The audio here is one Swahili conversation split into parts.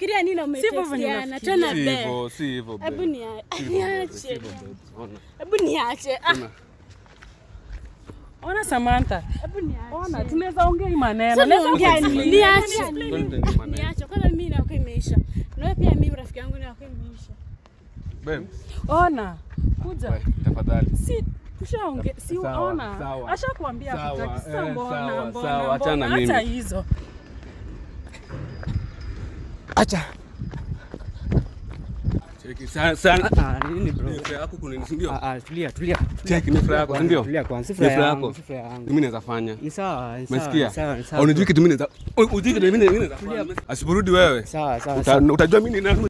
unafikiria nini Sivyo venye umetextiana unafikiria. tena Si be hivyo, si hivyo. hebu babe. nia- Si hivyo, babe, si niache hivyo, babe. Ona. hebu niache ah Ona. Ona Samantha. hebu niache Ona tunaweza ongea hii maneno. Sasa Naweza ongea ongea nini? nini? Niache. Don't tell me maneno. niache kwanza mimi na wako imeisha na wewe pia mimi rafiki yangu na wako imeisha Babe, Ona. Kuja. bye, tafadhali. Si tushaongea. Si Sawa, ona. sawa. Ashakwambia Sawa, hataki. Sasa eh, mbona sawa, mbona? sawa, achana mbona? mimi. Acha hizo. Acha. Cheki sana sana. Ah, nini bro? Ni furaha yako kunini, si ndio? Ah, ah, tulia, tulia. Cheki ni furaha yako, si ndio? Tulia kwanza, si Ni furaha furaha yangu, yako. si furaha yangu. Mimi naweza fanya. Ni sawa, ni sawa, Umesikia? ni sawa, ni sawa. Unajua kitu mimi naweza Unajua kitu mimi naweza fanya. Asiporudi wewe. Sawa, sawa, Uta- sawa. Utajua mimi ni nani.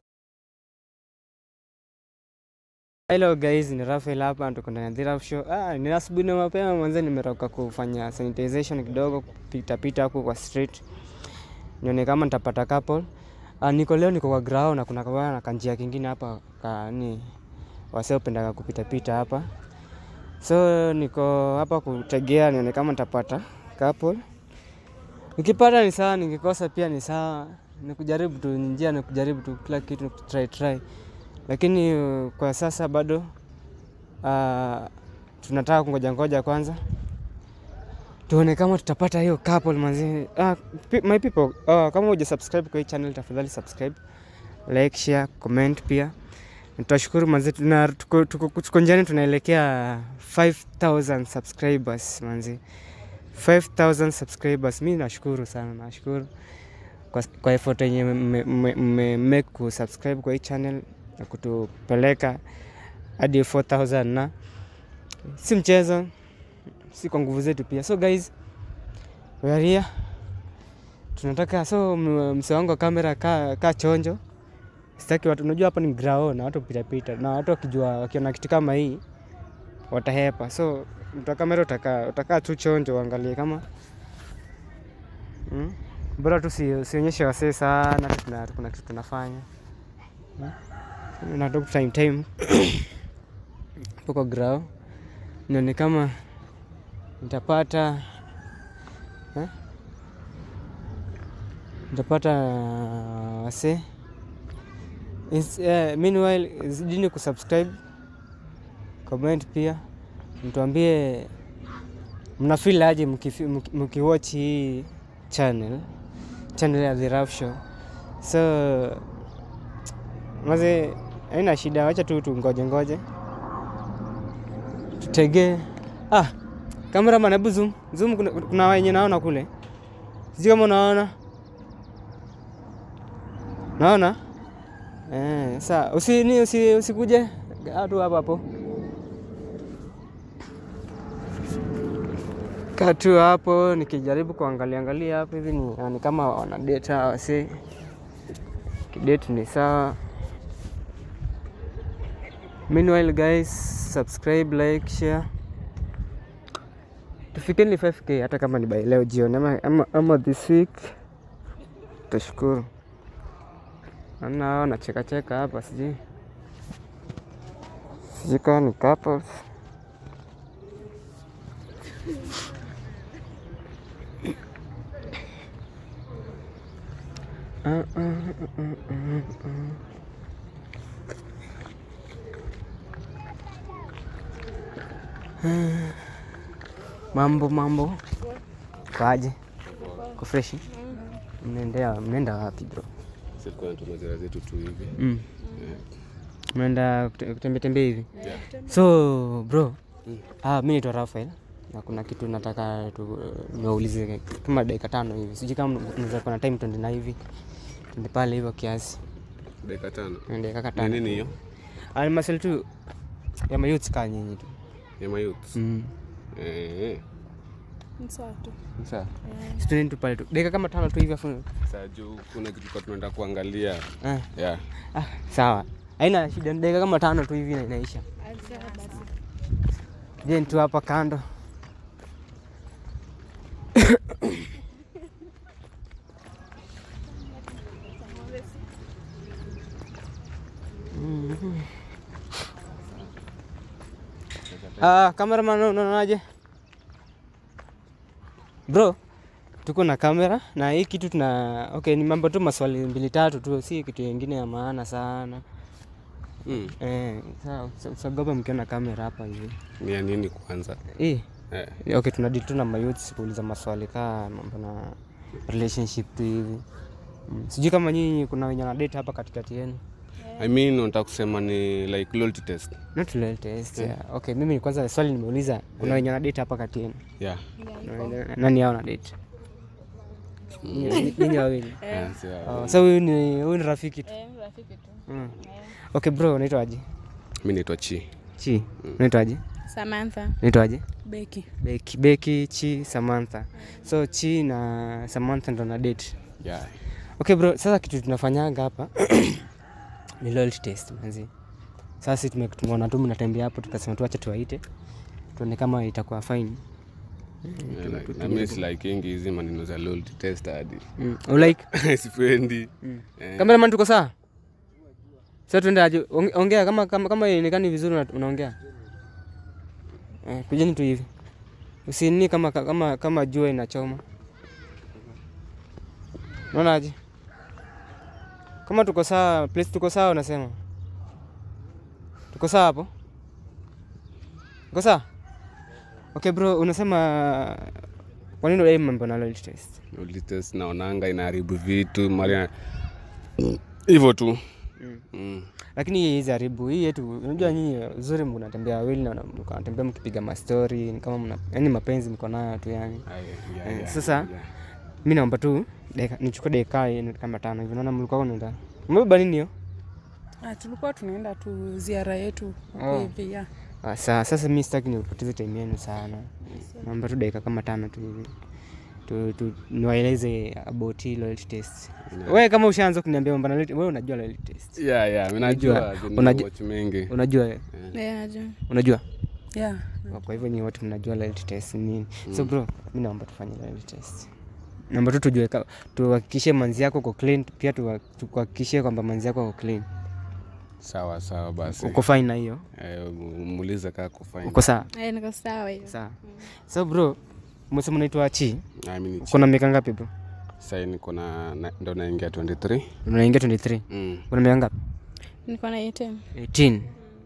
Hello guys, ni Rafael hapa tuko ndani ya The Raf Show. Ah, ni asubuhi na mapema mwanzo nimetoka kufanya sanitization kidogo kupita pita huko kwa street. Nione kama nitapata couple. Ah, niko leo niko kwa ground na kuna kawa na kanjia kingine hapa ka ni wasio pendaga kupita pita hapa. So niko hapa kutegea nione kama nitapata couple. Nikipata ni sawa, nikikosa pia ni sawa. Ni kujaribu tu njia, ni kujaribu tu kila kitu, ni try try lakini uh, kwa sasa bado uh, tunataka kungoja ngoja kwanza tuone kama tutapata hiyo couple manzi. Uh, my people uh, kama huja subscribe kwa hii channel tafadhali subscribe, like, share, comment pia. Tutashukuru manzi, tuna tuko, tuko, tuko njiani tunaelekea 5000 subscribers manzi, 5000 subscribers. Mi nashukuru sana, nashukuru kwa, kwa effort yenye mmemake kusubscribe kwa hii channel na kutupeleka hadi 4000 na si mchezo, si kwa nguvu zetu pia. So guys, we are here. Tunataka so m- mse wangu wa kamera ka, ka chonjo, sitaki watu, unajua hapa ni grao na watu pita pita, na watu wakijua wakiona kitu kama hii watahepa. So mtu wa kamera utakaa utakaa tu chonjo, uangalie kama mm? Bora tu si- usionyeshe wasee sana, ati tuna- kuna kitu tunafanya na talk time time poko grao nione kama nitapata eh? nitapata wase Is- eh, meanwhile zidini kusubscribe comment pia mtuambie mna feel aje mkifi- mki- mkiwatch hii channel channel ya The Raf Show so maze haina shida, wacha tu tungoje ngoje tutegee. Ah, cameraman, hebu zoom zoom, kuna, kuna wenye naona kule, sijui kama unaona naona eh. Sa usi ni usi, usikuje kaa tu hapo hapo, kaa tu hapo, nikijaribu kuangalia angalia hapo hivi ni, ni kama wana date hawa wasi kidate ni sawa. Meanwhile guys, subscribe, like, share. Tufikeni 5k hata kama ni by leo jioni ama, ama, ama this week. Tashukuru. Ana nacheka cheka hapa sijui. Sijui kama ni couples. Uh, uh, uh, uh, uh, uh. Mambo mambo, kwaje? Ko freshi? Mnaendea mnaenda wapi bro? Sisi tulikuwa tunatuma zera zetu tu hivi. Mm. Eh, Mnaenda kute- kutembea tembea hivi? yeah. So bro, Mm. ah, mi naitwa Rafael na kuna kitu nataka tu niwaulize kama dakika tano hivi, sijui kama mnaweza kuwa na time tuende na hivi tuende pale hivyo kiasi, Dakika tano. tuende kaka Ni tano. nini hiyo? Ah, ni maswali tu ya mayouth kaa nyinyi tu Ya mayouth. mm. Eh. Ni sawa tu Sawa, si tuende tu pale tu dakika kama tano tu hivi afu Sasa juu kuna kitu kwa tunaenda kuangalia. ah. Yeah. Ah, sawa, haina shida, ni dakika kama tano tu hivi na inaisha. sawa basi Je, tu hapa kando Mhm. Ah, cameraman unaonaje? Bro, tuko na kamera na hii kitu tuna okay, ni mambo tu maswali mbili tatu tu, si kitu ingine ya maana sana. Mm. Eh, sawa, usa- usiogope mkiona kamera hapa hivi. Ni ya nini kwanza? Eh, Eh. okay, tuna deal tu na mayouths kuuliza maswali kaa mambo na relationship tu hivi. Mm. Sijui kama nyinyi kuna wenye wana date hapa katikati yenu. I mean unataka kusema ni like loyalty test. Not real test. Yeah. Okay, mimi kwanza swali nimeuliza kuna wenye wana date hapa kati yenu. Yeah. Na- Nani hao na date? Nyinyi nyinyi wawili. Yeah, si ya- Oh, so huyu ni huyu ni rafiki tu. Eh, rafiki tu. Mm. Okay bro, unaitwaje? Mimi naitwa Chi. Chi. Unaitwaje? Samantha. Unaitwaje? Beki. Beki, Beki, Chi, Samantha. So Chi na Samantha ndo na date. Yeah. Okay bro, sasa kitu tunafanyaga hapa ni loyalty test manzi. Sasa sisi tume- tumeona tu mnatembea hapo tukasema tu acha tuwaite. Tuone kama itakuwa fine. Yeah, like, na mimi si like ingi hizi maneno za loyalty test hadi. Mm. Ulike? Sipendi. Eh. Cameraman tuko sawa? Sasa tuende aje onge- ongea kama kama kama inaonekana vizuri una- unaongea. Eh, kujeni tu hivi. Usinini kama kama kama jua inachoma. Unaona aje? Kama tuko sawa, place tuko sawa unasema. Tuko sawa hapo? Tuko sawa? Okay bro, unasema kwa nini unadai mambo na loyalty test? Loyalty test naonanga inaharibu vitu mara hivyo tu. Mm. lakini hii hizi haribu hii yetu unajua nyinyi uzuri mnatembea wawili na mnatembea mkipiga mastori ni kama mna yani mapenzi mko nayo tu yani Aye, yeah, Eh, yeah, sasa yeah. mi naomba tu dakika- nichukue dakika hii kama tano hivi naona mlikuwa unaenda umebeba nini hiyo Ah, tulikuwa tunaenda tu ziara yetu huko Oh. hivi ya. Ah, saa sasa mi sitaki nipoteze time yenu sana naomba tu dakika kama tano tu hivi tu, tu niwaeleze about hii loyalty test wewe kama ushaanza kuniambia mambo na loyalty wewe unajua loyalty test Yeah, yeah, mimi Unajua- najua zina unajua- watch mengi. unajua wewe? Eh, najua. unajua Yeah. kwa hivyo ni watu mnajua loyalty test ni nini so bro mi naomba tufanye loyalty test naomba tu tujue ka- tuhakikishe manzi yako uko clean pia tuwa- tuhakikishe kwamba manzi yako uko clean Sawa sawa basi. uko fine na hiyo Eh, muulize kaa kufanya. uko sawa Eh, niko sawa hiyo. sawa so bro umesema unaitwa chi I mean, kuna miaka ngapi bro sasa niko na na- ndo naingia 23. unaingia 23 Mm. kuna miaka ngapi Niko na 18. 18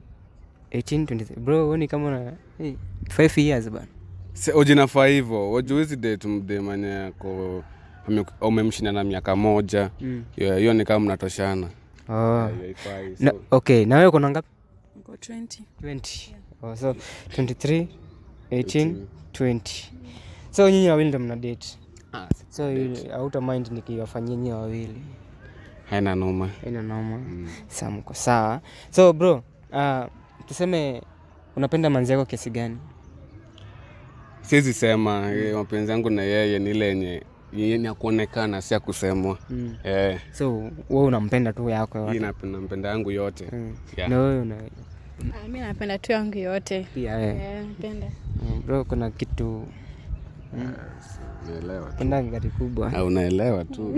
18 23 bro wewe ni kama una hey, 5 years bana Se- ujinafaa hivyo wajuwezi date mde mwenye ako ame- umemshinda na miaka moja Mm. hiyo hiyo ni kama mnatoshana oh. Yeah, haifai. na, So, okay na wewe kuna ngapi Niko 20. 20 oh, so 23 18 20 so nyinyi wawili ndo mna date ah, so auta mind nikiwafanyia nyinyi wawili haina noma ina noma saa mko sawa so bro uh, tuseme unapenda manzi yako kiasi gani siwezi sema eh, mapenzi yangu na yeye ni ile yenye yenye ya kuonekana si ya kusemwa mm. eh, so wewe unampenda tu yako hii yote napenda mpenda yangu yote mm. Yeah. na wewe una Ah, mi napenda tu yangu yote. pia wewe Eh, napenda. mm, bro kuna kitu naelewa tu penda gari kubwa Ah, unaelewa tu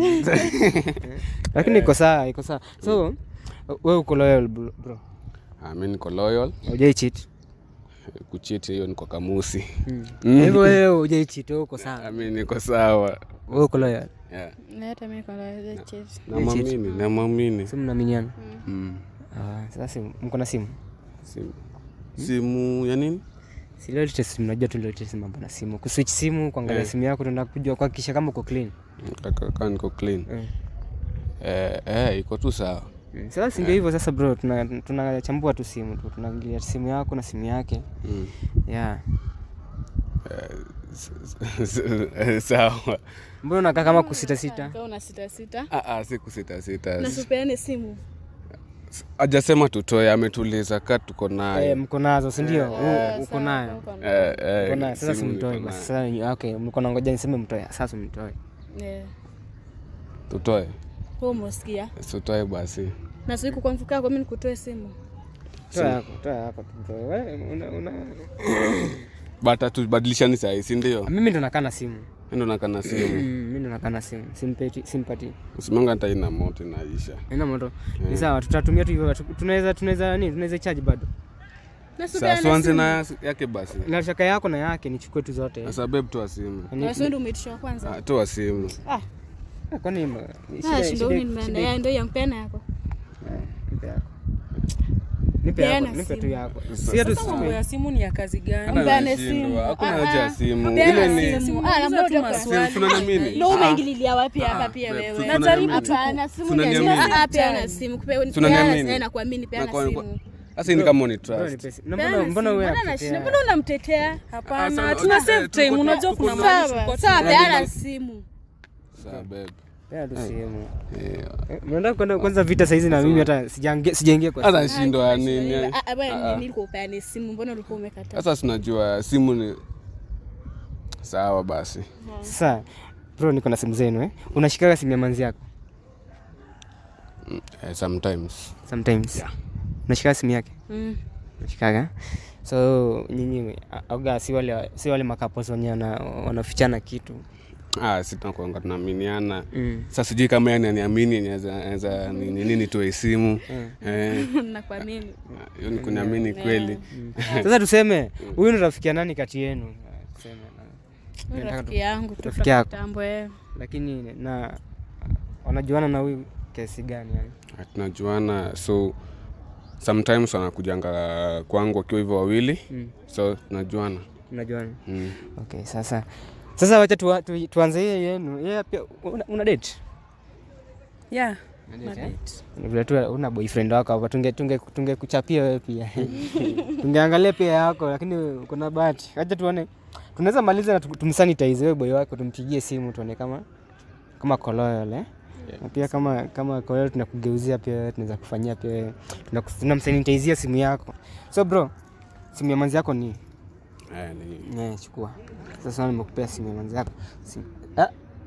lakini iko sawa iko sawa so wewe uko loyal bro bro. Ah, mi niko loyal hujai cheat kuchiti hiyo niko kamusi mm. Kwa hivyo wewe hujai cheat wewe uko sawa Ah, mi niko sawa wewe uko loyal yeah. Na hata mi niko na cheat. namwamini namwamini si mnaaminiana mm. ah, sasa simu- mko na simu simu simu ya nini si loyalty test mnajua tu loyalty test mambo na simu kuswitch simu kuangalia Eh. simu yako tuenda kujua kuhakikisha kama uko clean Kaka- kaa niko clean Mm. eh, eh, iko tu sawa Mm. sasa si ndio hivyo sasa bro tunachambua tuna tunachambua tu simu tu tunaangalia simu yako na simu yake mm. yeah S- s- s- sawa mbona unakaa kama kusita sita Kama una sita sita. Ah, ah, si kusita sita Na tupeane simu. ajasema tutoe ametuliza ka tuko eh, naye mko nazo si ndio Eh, U- uko sawa, nayo uko nayo. Eh, eh, Uko nayo sasa simu simtoe niko basi nayo. sasa okay mko na ngoja niseme mtoe sasa mtoe Eh, tutoe wewe umesikia? tutoe basi Na siku kwa mfuko wako mimi nikutoe simu. toa yako toa yako tu mtoe wewe una, una... bata tubadilishani sahii sindio mimi ndo nakaa na simu ndo nakana simu Mm, mimi ndo nakaa na simu simpeti simpati usimanga hata ina moto inaisha ina moto ni sawa tutatumia tu hivyo tu- tunaweza tunaweza nini tunaweza charge bado Na si Sasa upeane tuanze simu. na yake basi. nataka yako na yake nichukue tu zote Sasa babe toa simu. Yaani- Na si wewe ndio umeitisha wa kwanza. Ah, Toa simu. Ah, Ah, kwani ma- shida- ah, shindo shida- ni nimeenda. shida- Ya ndio yampena yako. nipe yako. Nipe yako, Peana nipe tu simu. yako. Sasa- Si hatu Sasa mambo sipe. ya simu ni ya kazi gani? Hata Mpeane nashindwa. simu. Hakuna Ah, haja ya ah. simu. Peana Ile ni simu. Simu, Ah, uliza labda tu utakuwa- maswali. tunaniamini. Ndio unaingililia wapi hapa pia babe, wewe? tunaniamini. Najaribu tu Hapana, simu ni Tunaniamini. Ah, ah, peana simu. Kupe- Tunaniamini. peana, nakuamini peana Nakuwa- simu. Sasa ni kama ni Bro, trust. nipe si- na Peana mbona- mbona simu. wewe Mbona unatetea? anashinda? Mbona unamtetea? Hapana, Ah, tuna sawa, save eh, time. tuko- Unajua tuko kuna na- mahali Sawa, tulikuwa sawa, tunaenda. peana simu. Sawa babe. Pea tu simu. Eh, Eh, Mnaenda kwenda kwanza vita saizi na mimi hata sijaingia sijaingia kwa Hata shindo ya nini? Ah, ah, bwana, Ah, ah. nini ulikuwa upeane simu? Mbona ulikuwa umekataa? Sasa tunajua simu ni sawa basi. Sasa bro, niko na simu zenu eh. Unashikaga simu ya manzi yako Mm, eh, sometimes. sometimes. Yeah. Unashikaga simu yake? Mm. Unashikaga? So nyinyi auga si wale si wale makapos wenye wana- wanafichana kitu. Ah, si tunakuanga tunaaminiana. Mm. Sasa sijui kama yani aniamini naweza nini nini toe simu. Eh, Nakuamini. hiyo ni kuniamini kweli. Sasa tuseme huyu ni rafiki ya nani kati yenu? Ah, Tuseme na Huyu Rafiki yangu tu Rafiki yako. kitambo eh. lakini na wanajuana na huyu kiasi gani yani? Ah, Tunajuana so sometimes wanakujanga kwangu wakiwa hivyo wawili. Mm. So tunajuana. Unajuana? Mm. Okay, sasa sasa wacha tu, tu, tuanze hiyo yenu. Yeye pia una, una date? Yeah. Una na date, eh? date. Ni vile tu una boyfriend wako hapa, tunge tunge tunge kuchapia wewe pia. Tungeangalia pia yako, lakini kuna bahati. Acha tuone. Tunaweza maliza na tu- tumsanitize wewe boy wako, tumpigie simu tuone kama kama koloyol eh. Na pia kama kama koloyol tunakugeuzia pia wewe, tunaweza kufanyia pia wewe. Tunaku- tunamsanitizia simu yako. So bro, simu ya manzi yako ni Eh, ni Ne, chukua. Sasa nimekupea simu ya manzi yako. Simu. Ah.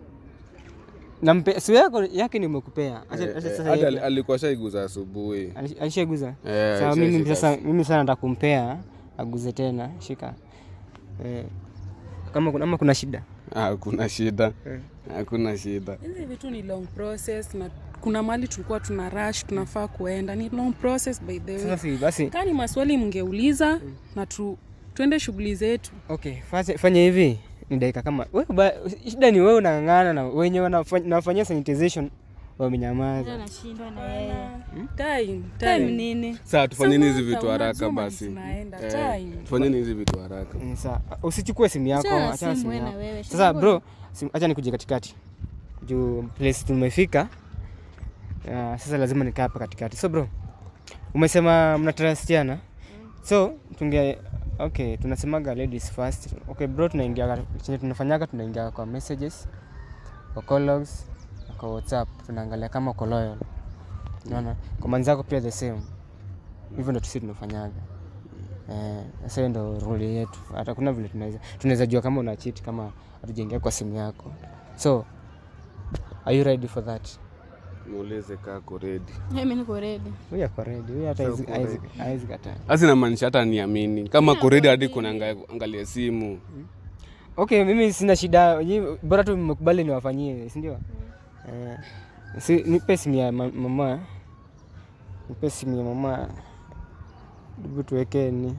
Nampe simu yako yake nimekupea. Acha Eh, acha eh, sasa. hata yeye- ali- alikuwa shaiguza asubuhi. alish- Alishaguza. Eh, Sawa mimi alishashika. sasa mimi sasa nataka kumpea aguze tena. Shika. Eh. Kama kuna ama kuna shida. Ah, Hakuna shida, Eh. hakuna shida. Hizi vitu ni long process na kuna mali tulikuwa tuna rush tunafaa kuenda ni long process by the Sasa way. si basi. Kani maswali mngeuliza na tu, tuende shughuli zetu. Okay, fanya fanya hivi. Ni dakika kama wewe ba, shida ni wewe unang'ang'ana na wenye wanafanya wanafanyia sanitization wamenyamaza. Nashindwa na yeye. Time, Time time. nini? Sasa tufanyeni hizi Samantha, vitu haraka unajua mahali basi. tunaenda, Eh, time. Tufanyeni hizi vitu haraka. Ni sawa. Usichukue simu yako, Achana na achana simu simu wewe na yako. wewe. Sasa Shida bro, sim- acha nikuje katikati juu place tumefika. Uh, sasa lazima nikaa hapa katikati. So bro, umesema mnatarastiana, so tunge okay, tunasemaga ladies first. Okay bro, tunaingia chenye tunafanyaga, tunaingia kwa messages, kwa call logs, na kwa WhatsApp, tunaangalia kama uko loyal. Unaona, kwa manzako pia the same. Hivyo ndo sisi tunafanyaga. Eh, sasa hiyo ndo rule yetu. Hata kuna vile tunaweza tunaweza jua kama una cheat kama hatujaingia kwa simu yako. So, are you ready for that? Muulize kaa ako ready. Mimi niko ready. Huyu ako ready. Huyu hata Sasa hawezi- uko hawezi hawezi kataa. Sasa inamaanisha hata niamini kama ako ready hadi kuna anga- angalia simu. Okay, mimi sina shida. Nyi- Bora tu mmekubali niwafanyie, si ndio? Eh, si nipe simu ya ma- mama. Nipe simu ya mama. Hebu tuweke ni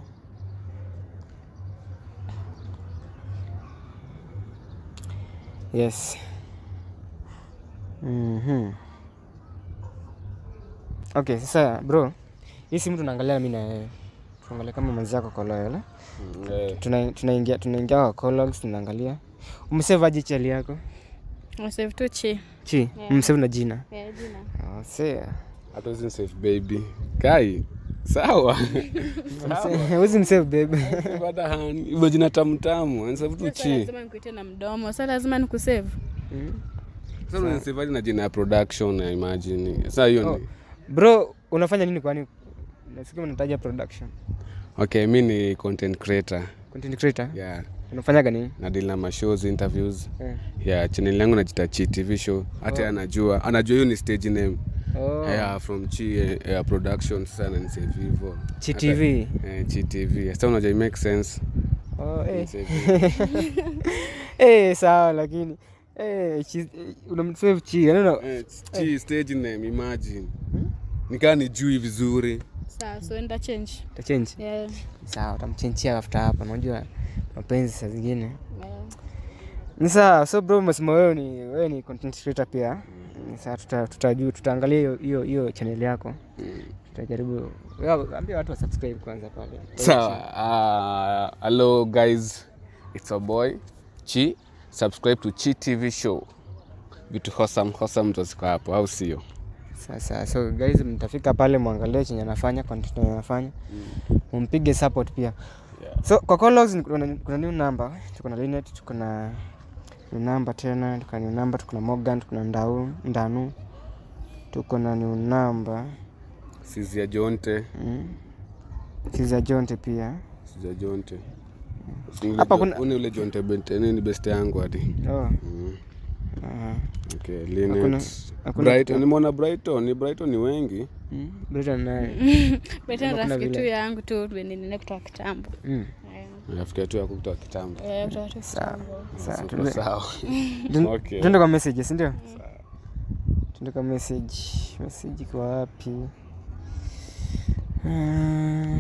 Yes. Mhm. Okay, sasa bro, hii simu tunaangalia mimi na wewe. Tuangalia kama mwenzako kwa loyal. eh? Mm, eh. Tuna- tunaingia tunaingia kwa call logs tunaangalia. Umesave aje chali yako? Save tu chi. Chi, Yeah. umsave na jina. Eh, jina. Oh, see. Hata usi safe baby. Kai. Sawa. Huwezi msave babe. Baada hani. Hivyo jina tamu tamu. Anasema tu Sasa chi. lazima nikuite na mdomo. Sasa lazima nikusave. Sasa unasave aje na jina ya production I imagine. Sasa hiyo Oh. ni Bro, unafanya nini kwani? Nasikia unataja production. Okay, mi ni content creator. Content creator. Yeah. Unafanyaga nini? Nadili na mashows, interviews. Eh. Yeah, channel yangu najita Chi TV show. Hata yeye anajua. Anajua hiyo ni stage name. Oh. Yeah, from Chi eh, eh, production sasa ananisave hivyo. Chi Hata- TV. Eh, Chi TV. Sasa unajua it make sense. Oh, eh. Nisave hivyo. Eh, sawa lakini eh chi- unamsave chi. Yaani una- Eh, Chi stage name imagine. Nikaa nijui vizuri. Sawa, so enda change. Utachange? Yeah. Sawa, utamchenchia after hapa. Unajua mapenzi saa zingine Yeah. ni sawa. So bro, umesema wewe ni wewe ni content creator pia. Ni sawa, tuta tutajua tutaangalia hiyo hiyo hiyo channel yako. Tutajaribu. Wewe ambia watu wa subscribe kwanza pale. Sawa. Uh, hello guys, it's a boy Chi. Subscribe to Chi TV show. Vitu hosam hosam ndo ziko hapo, au sio? Sasa so guys, mtafika pale mwangalie chenye anafanya content yenye anafanya, mumpige support pia. Yeah. So kwa call logs kuna, kuna new number, tuko na Linet, tuko na new number tena, tuko na new number, tuko na Morgan, tuko na Ndau, Ndanu, tuko na new number Sizia Jonte, mm. Kiza Jonte pia Sizia Jonte. Hapa kuna- Uni ule Jonte bente nini best yangu hadi. oh. Mm. Aha. Okay, Hakuna- Linet. hakuna Brighton, nimeona Brighton, ni Brighton ni wengi. Mm. Britain naye Beta Kuna rafiki tu vile. yangu tu nini kutoka kitambo. mm. Yeah. Nafikia tu ya kutoka kitambo. Eh, kutoka tu Sawa. kitambo. Sawa, Super tuende- sawa. Tun- Okay. tuende kwa message, si ndio? Tuende kwa message. Message iko wapi? Mm.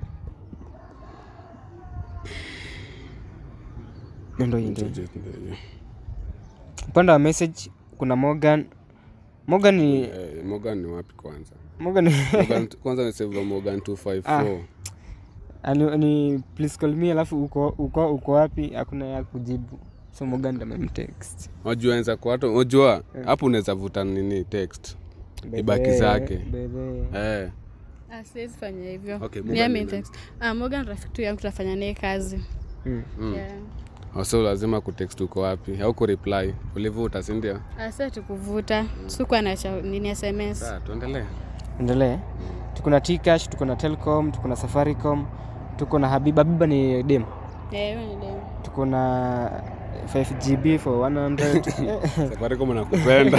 Ndio hii ndio. Upande wa message kuna Morgan. Morgan ni Eh, Morgan ni wapi kwanza? Morgan ni Morgan, kwanza ni save Morgan 254. ani, ni please call me alafu uko uko uko wapi? Hakuna ya kujibu. So Morgan ndo amemtext. Unajua enza kwa watu, unajua hapo unaweza vuta nini text. Ibaki Bebe, zake. bebe. Eh. Ah, siwezi fanya hivyo. Okay, Ni Morgan ami ni text. Ah, Morgan rafiki tu yangu tutafanya naye kazi. Mm. Mm. Yeah. So lazima kutext uko wapi au kureply. Ulivuta, si ndio? Ah, sasa tukuvuta. Sikuwa na cha- nini SMS. Sawa, tuendelee. endelee tuko na Tcash, tuko na Telcom, tuko na Safaricom, tuko na Habiba. Habiba ni dem, Eh, hiyo ni demu. tuko na 5GB for 100 Safaricom nakupenda.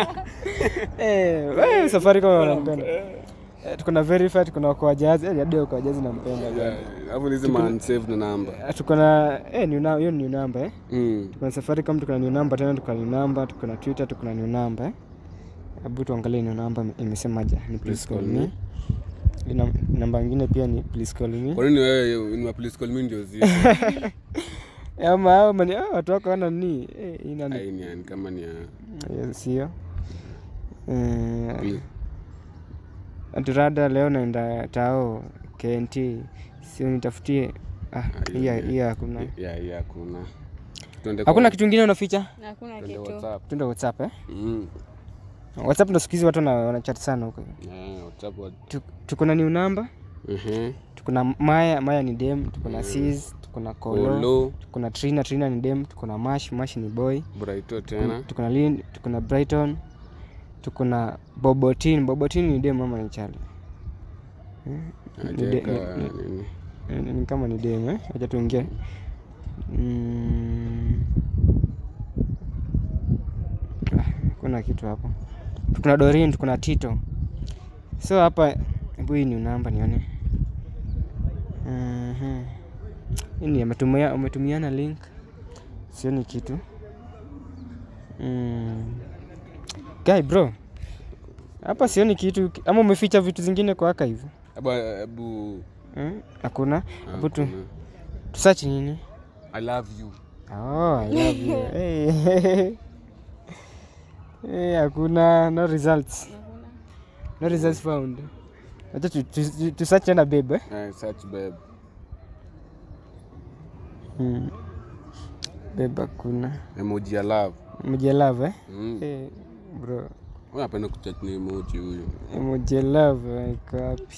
eh, wewe Safaricom wanampenda. Eh, tuko na Verify, tuko na Okoa Jazz, eh, hadi Okoa Jazz nampenda bwana. Hapo ni zima unsaved na namba. Eh, tuko na eh, new number, hiyo ni new number eh. Mm. Tuko na Safaricom, tuko na new number tena, tuko na new number, tuko na Twitter, tuko na new number eh. Hebu tuangalie new number imesemaje? Ni please call me. Ina namba nyingine pia ni please call me. Kwa nini wewe ni wa police call me ndio ziko? ama hao mani ah, watu wako wana ni eh, ina ni Ai ni yani kama ni ya Hiyo sio eh, Please. aturada leo naenda tao KNT sio nitafutie ah, hiyo hiyo hakuna ya ya kuna. Tuende hakuna kitu kingine unaficha Hakuna tuende kitu. WhatsApp. tuende whatsapp eh Mm. whatsapp ndo siku hizi watu wana- wanachat sana huko Eh, WhatsApp. wa- Tu- tuko na new number Mhm. tuko na maya maya ni dem tuko na sis tuko na kolo Olo, tuko na trina trina ni dem tuko na mash mash ni boy Brighto tena. tuko na Lin, tuko na Brighton, tuko na Bobotin. Bobotin ni dem ama ni chali? ni de- Ajeka ni- nini? Ni, ni kama ni dem eh? Acha tuingie. Mm. Ah, kuna kitu hapo. Tuko na Dorin, tuko na Tito. So hapa hebu hii ni namba nione. Mhm. Hii ni ametumia umetumiana link. Sioni kitu. Mm. Guy bro. Hapa sioni kitu ama umeficha vitu zingine kwa archive? Hebu hebu Hmm? Hakuna. ah, Hebu tu kuna. tusearch nini? I love you. Oh, I love you. hey. hey, hakuna no results. No results found. Acha tu, tu, tu, tu search tena babe. Eh? Eh, search babe. Hmm. Babe hakuna. Emoji ya love. Emoji love eh? Mm. Hey, bro. Wewe unapenda kuchat ni emoji huyu. Emoji love iko wapi?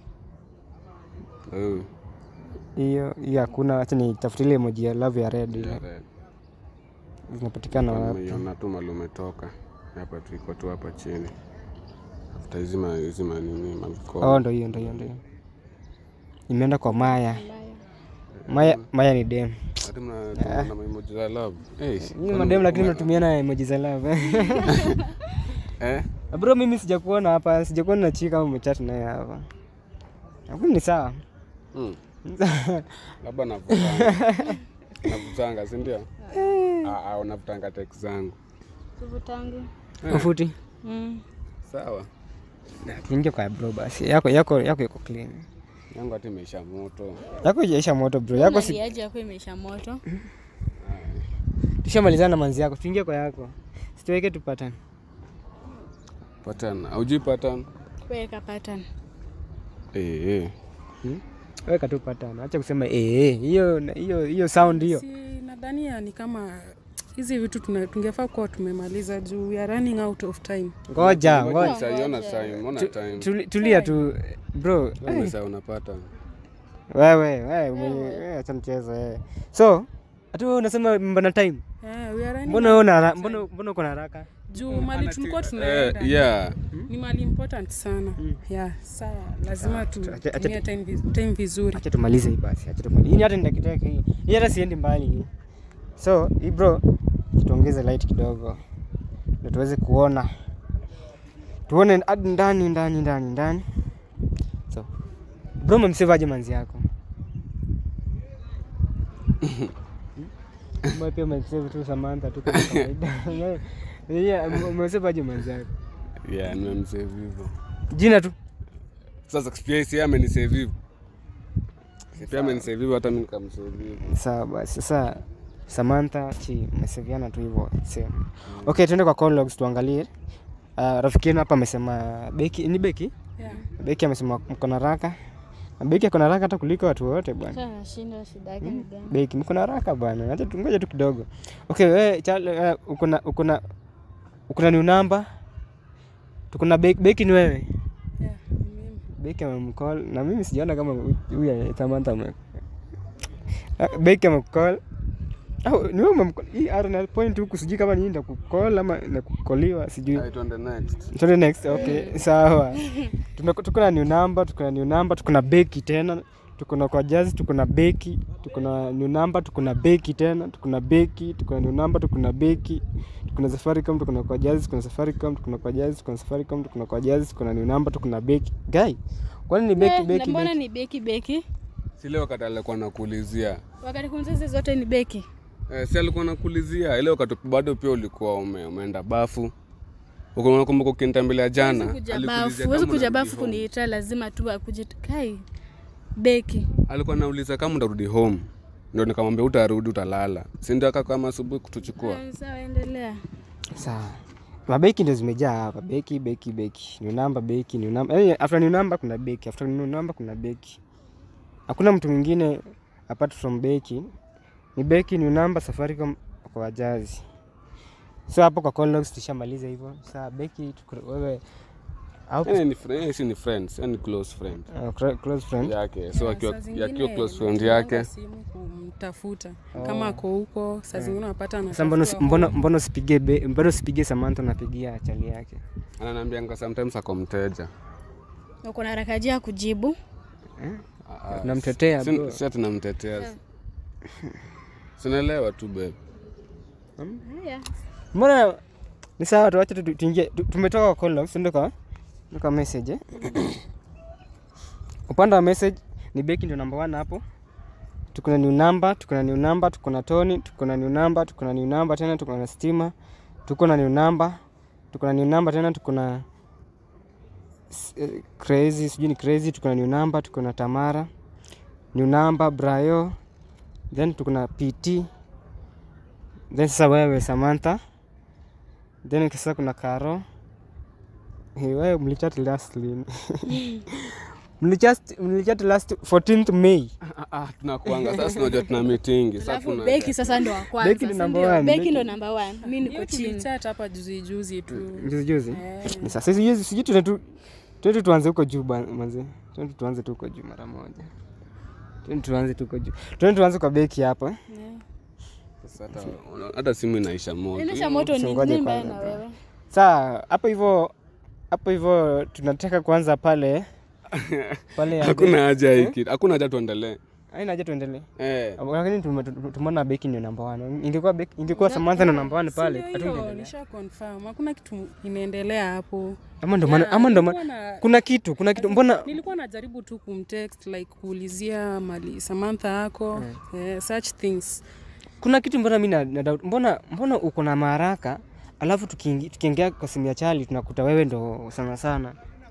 Eh, Hiyo hiyo hakuna, acha nitafute ile emoji ya love ya red ile. ya red. Zinapatikana wapi? Nimeiona tu mali umetoka. Hapa tu iko tu hapa chini. Tafuta hizi ma hizi ma nini maliko. Oh, ndo hiyo ndo hiyo ndo hiyo. Imeenda kwa Maya. Maya Maya ni dem. Hata mna tuna emoji za love. Eh. Ni madem lakini mnatumiana emoji za love. Eh? Bro, mimi sijakuona hapa, sijakuona na chika kama umechat naye hapa. Lakini ni sawa. Mm. Labda navutanga. Navutanga, si ndio? Ah, ah, unavutanga text zangu. Tuvutangi. Ufuti. Mm. Sawa. Na tuingie kwa bro basi. Yako yako yako iko clean. Yangu hata imeisha moto. Yako ijaisha moto bro. Yako si Unaliaje yako imeisha moto? tushamalizana na manzi yako. Tuingie kwa yako. Situweke tupatane. Pattern. Haujui pattern? Weka pattern. Eh, eh. Weka tu patana. Acha kusema eh eh. Hiyo hiyo hiyo sound hiyo. si nadhania ni kama hizi vitu tuna- tungefaa kuwa tumemaliza juu we are running out of time Ngoja, ngoja. Sasa ona time, ona time. Tuli- Tulia tu bro. Wewe sasa unapata. Wewe, wewe, mwenye- wewe acha mchezo wewe. So, hata wewe unasema mbona time? yeah, we are running Mbona wewe una hara- mbona mbona uko na haraka? juu mali tulikuwa Eh, tunaenda yeah. ni mali important sana yeah, sawa lazima acha- acha- tutumie time, viz- time vizuri Acha tumalize hii basi. Acha tumalize. Hii hata ni dakika yake hii. Hii hata siendi mbali hii. So, hii bro, tuongeze light kidogo. Ndio tuweze kuona. Tuone hadi ndani ndani ndani ndani. So, bro umemsave aje manzi yako? Mbona pia umemsave tu Samantha tu kama kawaida. Yeah, umemsave aje manzi yako? Yeah, nimemsave hivyo. Jina tu. Sasa pia si yeye amenisave hivyo. Si Pia amenisave hivyo hata mimi nikamsave hivyo. Sawa basi. Sasa Samantha chi mmeseviana tu hivyo same. Okay, tuende kwa call logs tuangalie. Uh, rafiki yenu hapa amesema Beki ni Beki? yeah. Beki amesema mko na haraka. Na Beki ako na haraka hata kuliko watu wote bwana. Sasa nashinda shida yake ni gani? Beki mko na haraka bwana. Acha tungoje tu kidogo. Okay, wewe Charles uh, uko na uko na uko na new number? Tuko na Beki, Beki ni wewe? Yeah, ni mimi. Beki amemcall na mimi sijaona kama huyu Samantha ame Ah, Beki amemcall. Au ni wewe umemcall? Hii ara na point huku sijui kama ni ndio kucall ama na kukoliwa sijui. Right on the next. Tuende next. Okay, sawa. Tume- Tuko na new number, tuko na new number, tuko na Beki tena. Tuko na kwa Jazz, tuko na Beki, tuko na new number, tuko na Beki tena, tuko na Beki, tuko na new number, tuko na Beki. Tuko na Safaricom, tuko na kwa Jazz, tuko na Safaricom, tuko na kwa Jazz, tuko na Safaricom, tuko na kwa Jazz, tuko na new number, tuko na Beki. Guy, kwani ni Beki Eh, na Beki mbona Beki? ni beki beki? Si ile wakati alikuwa nakuulizia. Wakati kunzeze zote ni beki. Eh, si alikuwa nakuulizia ile wakati bado pia ulikuwa ume, umeenda bafu. Uko unakumbuka ukinitembelea jana. Huwezi kuja alikuulizia bafu, kama huwezi kuja unarudi bafu home. kuniita, lazima tu akuje kai beki. Alikuwa nauliza kama utarudi home. Ndio nikamwambia utarudi utalala. Si ndio aka kama asubuhi kutuchukua. Eh, Sawa, endelea. Sawa. Mabeki ndio zimejaa hapa. Beki, beki, beki. New number, beki, new number. Yaani after new number kuna beki, after new number kuna beki. Hakuna mtu mwingine apart from beki. Ni beki, new number, Safaricom kwa wajazi. So hapo kwa call logs tushamaliza hivyo. Sasa beki tuko- wewe au Yaani ni friend, yeye si ni friends, yani close friend uh, clo- close friend. yake. So Yeah, akiwa saa zingine akiwa close friend natumianga yake. simu kumtafuta kama ako huko saa zingine unapata Sasa mbona anatafuta mbona mbona usipige be- mbona usipige Samantha unapigia chali yake? Ananiambianga sometimes ako mteja. Uko na haraka ya kujibu. Unamtetea bro. Si si tunamtetea. Sinaelewa tu babe. Haya. Mbona ni sawa tuache tu- tu- tuingie tu- tumetoka kwa call logs ndio kwa ndio kwa message. eh? Upande wa message ni Beki ndio number one hapo. Tuko na new number, tuko na new number, tuko na Tony, tuko na new number, tuko na new number tena tuko na Stima, tuko na new number, tuko na new number tena tuko na s- eh, Crazy, sijui ni Crazy, tuko na new number, tuko na Tamara, new number Brayo, then tuko na PT, then sasa wewe Samantha, then sasa kuna Karo. Hey, wewe mlichat last lini? mlichat mlichat last 14th May. Ah, ah, tunakuanga sasa tunajua tuna meeting. Sasa Alafu kuna beki sasa ndo wa kwanza. Beki ni si number ndio? one, Beki Beki- ndo number one. Mimi niko hiyo chini. tulichat hapa juzi juzi tu Juzi juzi. Eh. Ni sasa sijui sijui tuende tu tuende tuanze huko juu ba- manze. Tuende tuanze tu huko juu mara moja. Tuende tuanze tu huko juu. Tuende tuanze kwa beki hapo. eh. Sasa hata hata simu inaisha moto. Inaisha moto ni Usingoje nini mbaya kwanza, na bro. wewe? Saa hapo hivyo hapo hivyo tunataka kwanza pale pale ya Hakuna haja ya hiki. Hakuna haja tuendelee. Haina haja tuendelee. Eh. Lakini tume- tumeona beki ndio namba 1. Ingekuwa beki ingekuwa Samantha ndio namba 1 pale. Sio hiyo, Hatungeendelea. nisha confirm hakuna kitu inaendelea hapo Ama ndo maana Yeah, ama ndo nilikuwa maana na- kuna kitu kuna kitu mbona nilikuwa najaribu tu kumtext like kuulizia mali Samantha ako eh, such things kuna kitu mbona mimi na, na doubt mbona mbona uko na maharaka alafu tukiingi- tukiingia kwa simu ya Charlie tunakuta wewe ndo sana sana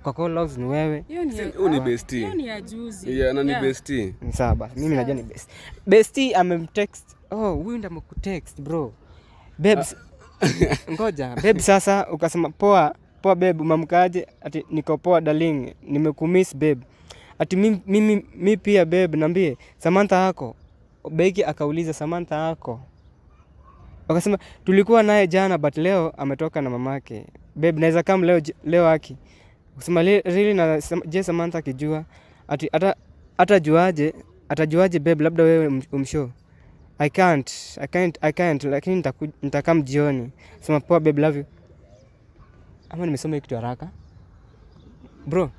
kwa call logs ni wewe hiyo ni Huyu ni bestie. hiyo ni ya juzi Yeah, na ni Yeah. bestie. Ni sawa basi mimi najua ni best besti amemtext oh huyu ndo amekutext bro babes ngoja babe sasa ukasema poa poa babe umamkaje ati niko poa darling nimekumiss babe ati mimi, mimi mi pia babe nambie samantha yako beki akauliza samantha yako wakasema tulikuwa naye jana but leo ametoka na mamake babe naweza kam leo, j- leo aki kusema really na Sam- je samantha akijua ati ata atajuaje atajuaje babe labda wewe um- umshow i can't i can't i can't lakini nitaku- nitakam jioni sema poa babe love you ama nimesoma hii kitu haraka bro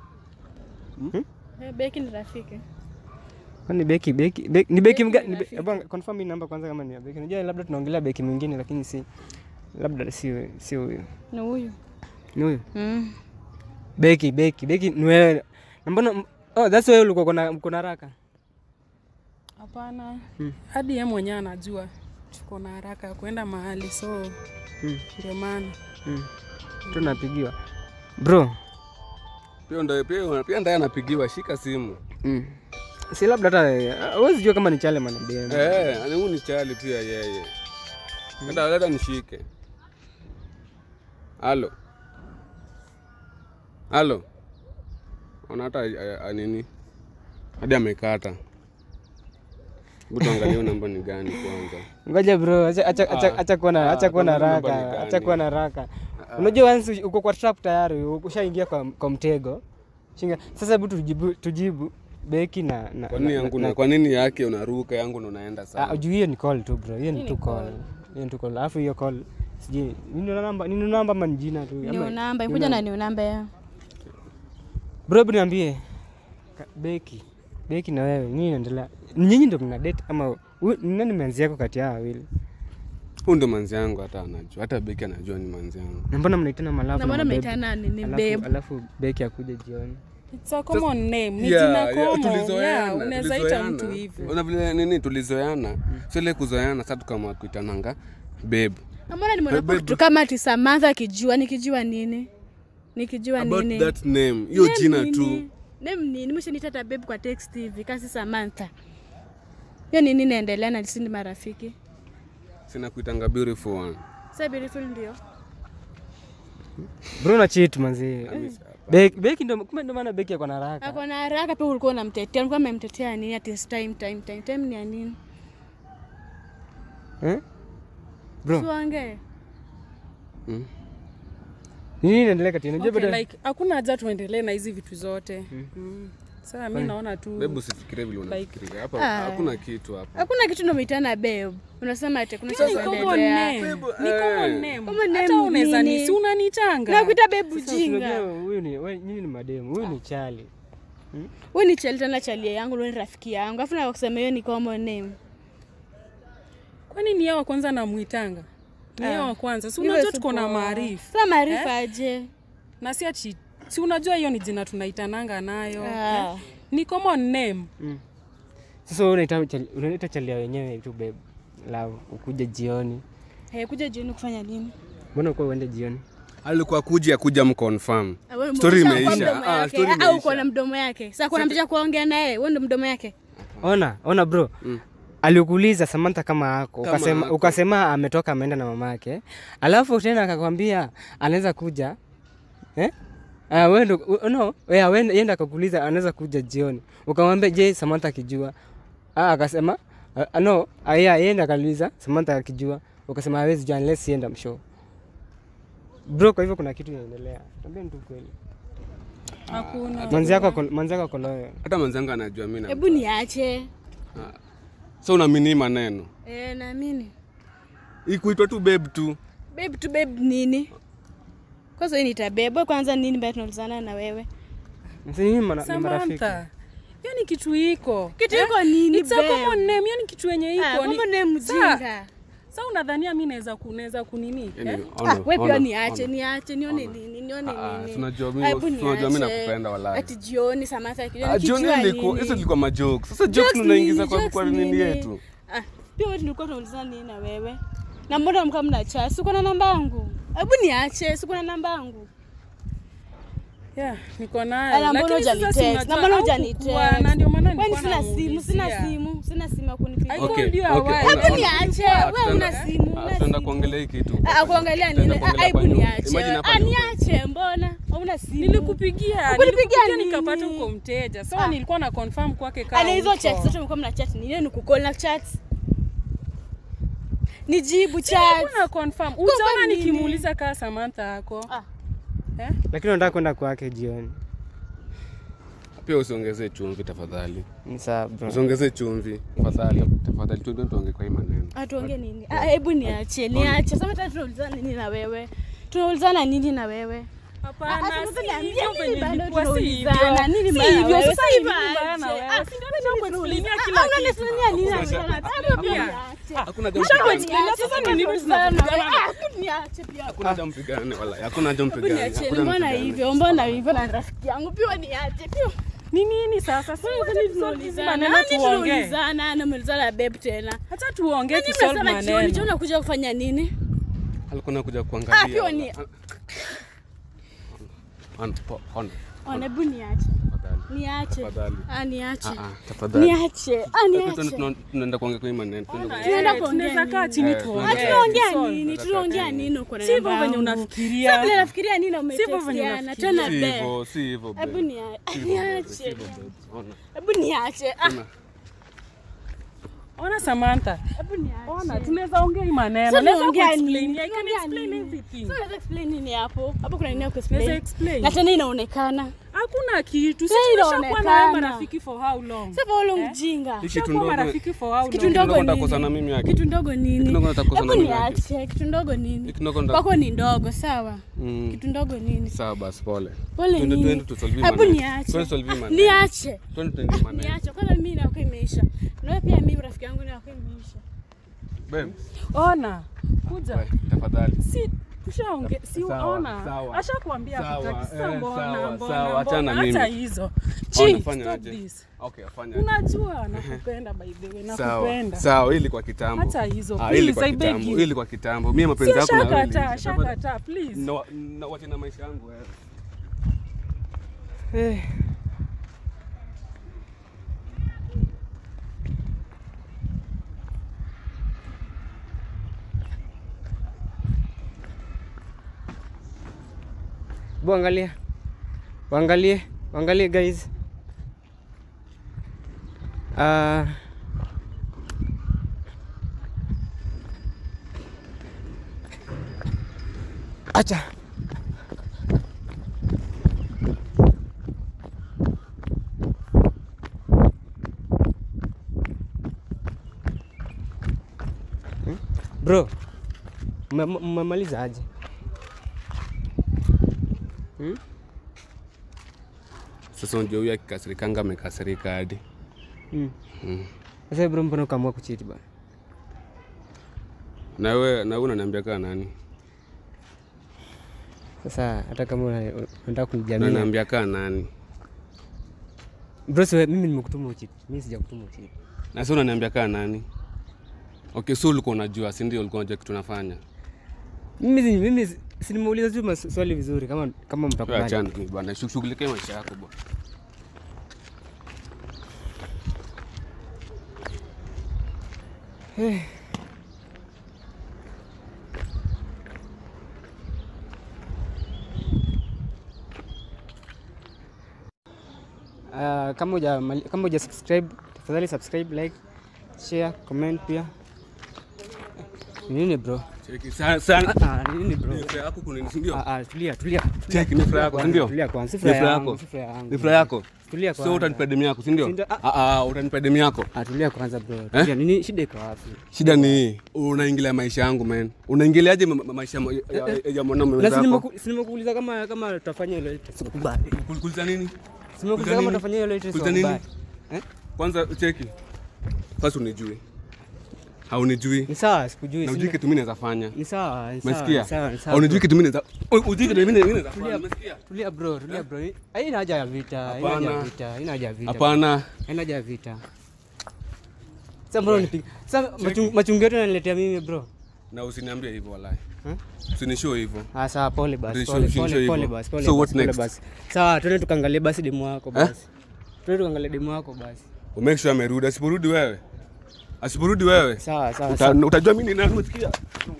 Eh, Beki ni rafiki. kwani beki beki, beki ni beki Beki mga ni ni be- rafiki. hebu confirm hii namba kwanza kama ni ya beki unajua labda tunaongelea beki mwingine lakini si labda si si huyu Ni huyu. ni huyu Mm. beki beki beki ni wewe Na mbona oh that's why ulikuwa kuna kuna haraka hapana Hmm. hadi ye mwenyewe anajua tuko na haraka ya kuenda mahali so Hmm. ndio maana mm. tunapigiwa bro Pia ndo pia pia ndaye anapigiwa, shika simu. mm. si labda hata huwezi jua kama ni chale manadm Eh, ani huyu ni chali pia yeye. Hata leta nishike. Halo. Halo. Ona hata eh, eh, nini? Hadi amekata. Hebu tuangalie huyu namba ni gani kwanza. ngoja bro acha acha acha Ah. acha kuwa na Ah, acha kuwa na kwani namba ni haraka gani? acha kuwa na haraka unajua once uko kwa trap tayari ushaingia kwa, kwa mtego Shinga. sasa hebu tujibu tujibu beki na na Kwa nini yangu na kwa nini yake unaruka yangu ndo unaenda Ah, sana? juu hiyo ni call tu bro hiyo ni Hii tu ni call call. hiyo ni tu call alafu hiyo call sijui nini namba nini namba ama ni jina tu Ni ama- unamba, ni kuja namba. na ni unamba ya. bro hebu niambie Ka- beki beki na wewe nini inaendelea nyinyi ndio mna date ama huyu- ni nani manzi yako kati ya hawa wawili Huyu ndo manzi yangu hata anajua. Hata Beki anajua ni manzi yangu. na mbona mnaitana malafu Na mbona mababe? mnaitana nini alafu, babe? alafu beki akuja jioni It's a common name ni Yeah, jina yeah, common tulizoeana, yeah, unaweza ita tulizoeana. mtu hivyo Una vile nini tulizoeana. Sio ile kuzoeana sasa tukaamua kuitananga babe. Na mbona nimeona Babe. kitu kama ati Samantha akijua nikijua nini? Nikijua About nini? that name. Hiyo Name jina nini? tu. Name nini? Mshenita hata babe kwa text hivi kasi Samantha. Hiyo nini inaendelea na sisi ni marafiki? Sina kuitanga beautiful one. Sasa beautiful ndio. bro na cheat manzi beki beki ndo kumbe ndo maana beki ako na haraka Ako na haraka pia ulikuwa unamtetea. Ulikuwa umemtetea nini ati time time time time ni ya nini? eh bro Tuongee. Mm. nini inaendelea kati unajua okay, bado like hakuna haja tuendelee na hizi vitu zote mm. Sasa mi naona tu Babe usifikirie vile unafikiria. Hapa Ah. hakuna kitu hapa. Hakuna kitu unamitana babe. Unasema ati kuna Hiyo ni kitu common kinaendelea. name. Babe, Ni eh. common name. Common name Hata unaweza nini? ni si unanitanga Nakuita babe Sasa ujinga. unajua huyu ni wewe nyinyi ni mademu huyu ni chali Wewe ni chali tena chalia yangu, wewe ni rafiki yangu. Afu na kusema hiyo ni common name. kwani ni yao wa kwanza namwitanga ni yao wa kwanza si Hivyo unajua si tuko na poa. maarifa Sasa maarifa aje? na si ati si unajua hiyo ni jina tunaitananga nayo Ah. ni common name sasa wewe unaita chali- unaita chalia wenyewe tu babe love ukuja jioni Hey, kuja jioni kufanya nini? mbona uko uende jioni Alikuwa kuja kuja mconfirm. Ah, wewe Story umesha kwa imeisha. mdomo Ah, yake. story Ah, uko imeisha. na mdomo yake. Sasa kuna mtu cha kuongea naye, wewe ndo mdomo yake. ona ona bro alikuuliza Samantha kama ako Kama ukasema, ako. ukasema ametoka ameenda na mama yake alafu tena akakwambia anaweza kuja eh? Ah, wewe ndo u- no, yeah, wewe yenda akakuuliza anaweza kuja jioni ukamwambia je Samantha akijua ah, akasema ah, no ah, yeah, yenda akauliza Samantha akijua ukasema hawezi jua unless yenda mshow bro kwa hivyo kuna kitu inaendelea tambia tu kweli hakuna manzi yako ako- manzi yako ako loyal Hata manzangu anajua mimi na. Hebu niache. So unaamini maneno. Eh, naamini. Ikuitwa tu babe tu. Babe tu babe nini? Kwanza hii nitabeba kwanza nini mbaya tunaulizana na wewe? Sasa nyinyi mara- ni marafiki Samantha hiyo ni kitu iko Kitu iko nini It's a babe? common name hiyo ni kitu yenye iko Ah, Ni- common name Sa- mjinga. sa unadhania mi naweza kunaweza kunini Yaani, eh? ona, Ah, wewe pia ona, niache, ona. niache, nione nini, nione Ah, nini. tunajua mimi- Hebu tunajua mimi niache. nakupenda walai. Ati jioni Samantha akijua Ah, Jioni nikijua ilikuwa nini. hizo zilikuwa majokes. Sasa jokes Jokes tunaingiza nini, kwa jokes kwa nini nini? yetu. Ah, pia wewe tulikuwa tunaulizana nini na wewe? Na mbona mkaa mna chat? Siko na namba yangu. Hebu niache, siko na namba yangu. Yeah, niko nayo. Ala, mbona Lakini sasa hujanitext? si Na unajua mbona au hujanitext? kukuwa, na ndio maana Kwani nilikuwa sina simu, sina namuulizia. simu, sina simu ya kunipigia. I Okay, told you okay, awhile. una- Hebu una- niache, Ah, wewe tutaenda- una simu, ah, una tutaenda simu. kuongelea hii kitu. Ah, kuangalia nini? Tutaenda kuongelea Ah, Hebu hapa nyuma. niache. Imagine hapa Ah, nyuma. niache, mbona? Hauna simu. Nilikupigia, Ukunipigia nilikupigia nini? nikapata uko mteja. So Ah. nilikuwa na confirm kwake kama Ana hizo uko. chat zote mlikuwa mna chat. Ni nini kukol na chat? Nijibu chat. Nilikuwa na confirm. Utaona nini? nikimuuliza kaa Samantha yako. Ah. Eh? lakini unataka kwenda kwake jioni. Pia usiongezee chumvi tafadhali. Ni sawa bro. Usiongezee chumvi tafadhali. Tafadhali tuende tuongee kwa hii maneno. Atuongee nini? Ah, hebu niache, niache. Sasa tena tunaulizana nini na wewe? Tunaulizana nini na wewe? Hapana, Ah, sasa si niambie hivyo nini venye bado ilikuwa, si tunaulizana? hivyo. Nini Si mbaya na hivyo, wewe? sasa Si ni nini mbaya mbaya na aje? wewe? Ah, Si ndio nimekuexplainia Ah, kila unaniexplainia kitu. nini na Hakuna mbona? shaka. Hebu Pia. niache. Hakuna Hebu jambo. niache. Sasa ni nini Tunaulizana. tunapigana? Ah, hebu niache pia. Hakuna jambo mpigane wala. Hakuna jambo Hebu mpigane. niache. Hakuna Mbona mpigane. hivyo? Mbona hivyo na rafiki yangu? Pia niache. Pia Ni nini sasa? Si wacha tusolve hizi maneno Nani tuongee. tunaulizana? Namuulizana babe tena. Hata tuongee Nani tusolve mnasema jioni? maneno. Jioni unakuja kufanya nini? Alikuwa anakuja kuangalia. Ah, pia wala. ni- Ona, po- ona. Ona, hebu niache. Tafadhali. Niache. Tafadhali. Ah, niache. Ah, ah, tafadhali. Niache. Ah, Tuende- niache. tuende- Tunaenda kuongea kwa hii maneno. Tuende Ona, kwa- Tunaenda eh, kuongea tunaweza kaa nini? chini Eh, tuongee. Ah, tunaongea Tusolve. nini? Tunaongea nini uko na Si hivyo namba venye yangu? unafikiria. Sasa vile nafikiria nini na Sivyo venye umetextiana unafikiria. tena Si be. hivyo, si hivyo. babe. Hebu nia- Si hivyo, babe. niache. Si hivyo, babe. Ona. Hebu niache. Ah, Ona. Ona Samantha. hebu niache. Ona, tunaweza ongea hii maneno. Sasa Naweza tunaongea kuexplain. nini? I can Tunaongea explain nini? everything. Sasa unaweza explain nini hapo? Hapo kuna nini ya Naweza kuexplain? explain. Na tena inaonekana. Hakuna kitu. Si Sasa tumeshakuwa na wewe inaonekana. marafiki for how long? Sasa wewe ule mjinga. Hii kitu Tumeshakuwa ndogo- marafiki for how Kitu long? ndogo ndogo nini? nitakosana mimi yake. Kitu ndogo nini? Kitu ndogo nitakosana Hebu mimi yake. niache. Kitu ndogo nini? Hii ndogo nda- Kwako ni ndogo, sawa? Mm. Kitu ndogo nini? Sawa basi pole. Pole Twende- nini? twende tusolve hii Hebu maneno. niache. Twende tusolve hii maneno. Niache. Twende tuende hii maneno. Niache. Kwanza mimi na yako imeisha. Na wewe pia mimi rafiki yangu na yako imeisha. Babe, Ona, kuja. we, tafadhali. Si tushaongea, si Sawa, ona. sawa. Ashakwambia Sawa, hakutaki. Sasa eh, mbona, sawa, mbona, sawa, achana mbona? Hata mimi. hizo. Ona, Chi, fanya stop aje. this. Okay, afanya. Unajua nakupenda by the way, Sawa. nakupenda. Sawa, hili kwa kitambo. Hata hizo, Ah, hili please, kwa I beg kitambo. you. Hili kwa kitambo. Mimi mapenzi Si yako na wewe. ashakataa, iliisha. ashakataa, please. Na na wache na maisha yangu wewe. Eh. Bu angalia. Waangalie, waangalie guys. Ah. Acha. Hmm? Bro, mme- mmemaliza aje? Hmm? Sasa unajua huyu akikasirikanga amekasirika hadi. Hmm. Mm. Sasa bro, mbona ukaamua kuchiti bana? Na wewe na wewe unaniambia kaa nani? Sasa hata kama una- unataka Na kunijamia unaniambia kaa nani? bro, si wewe- mimi nimekutuma uchiti, mimi sijakutuma uchiti. Na sasa unaniambia kaa nani? Okay, so ulikuwa unajua, si ndio? Ulikuwa unajua kitu tunafanya. Mimi si- mimi si- si nimeuliza tu maswali vizuri, kama kama Wewe mtakubali. achana ni bwana, shughulikia maisha yako bwana. Ah, kama uja kama uja subscribe, tafadhali subscribe, like, share, comment pia. Ni Nini bro? Cheki sana sana. Ah, ni nini bro? Ni furaha yako kunini, si ndio? Ah, ah, tulia, tulia. Cheki ni furaha yako, si ndio? Tulia kwanza, si Ni furaha furaha yangu, yako. si furaha yangu. Ni furaha yako. Tulia So kwanza. utanipa demu yako, si ndio? Si ndio? Ah. Ah ah, utanipa demu yako. Ah, tulia kwanza bro. Tulia. Nini shida iko wapi? Shida ni hii, unaingilia maisha yangu man. Unaingiliaje ma- ma- maisha ya- ya- ya- ya mwanaume Na si wenzako? nimeku- si nimekuuliza kama kama tutafanya hilo ili tusikubali. Kuliza nini? Si nimekuuliza Kuuliza kama nini? tutafanya hilo ili Kuuliza nini? tusikubali. Eh? Kwanza cheki. Kwanza unijui. Haunijui. Ni sawa, sikujui. Na si ujui ndio? kitu mimi naweza fanya. Ni sawa, ni sawa. Umesikia? ni sawa, ni sawa, Haunijui bro. kitu mimi naweza. Ujui kitu mimi naweza fanya. Tulia. Umesikia? Tulia bro, tulia bro. Haina haja ya vita, haina haja ya Hapana. vita, haina haja ya vita. Hapana. Haina haja ya vita. Sasa mbona unipiga? Sasa machungu machungu yote unaniletea mimi bro. na usiniambie hivyo walai Hmm? usinishow hivyo Ah, sawa pole basi. Ulisho- Pole ulisho pole hivyo. pole basi. Pole So basi, what pole next? basi. Sawa, twende tukaangalie basi demu wako basi. Twende tukaangalie demu wako basi. umake sure amerudi asiporudi wewe asiporudi wewe Sawa sawa. uta, sawa. utajua mimi ni nani umesikia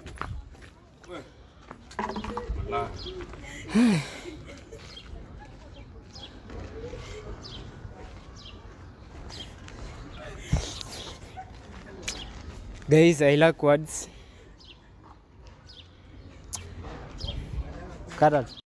Guys, I like words. Cut out.